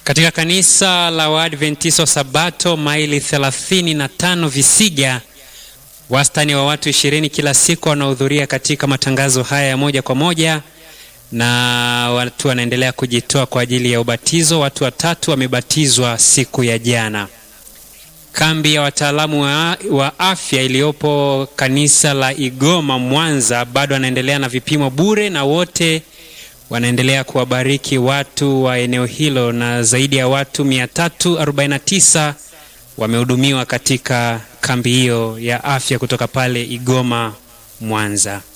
Katika kanisa la Waadventista wa Sabato maili 35 Visiga, wastani wa watu ishirini kila siku wanahudhuria katika matangazo haya ya moja kwa moja, na watu wanaendelea kujitoa kwa ajili ya ubatizo. Watu watatu wamebatizwa siku ya jana. Kambi ya wataalamu wa, wa afya iliyopo kanisa la Igoma Mwanza bado wanaendelea na vipimo bure na wote wanaendelea kuwabariki watu wa eneo hilo na zaidi ya watu 349 wamehudumiwa katika kambi hiyo ya afya kutoka pale Igoma Mwanza.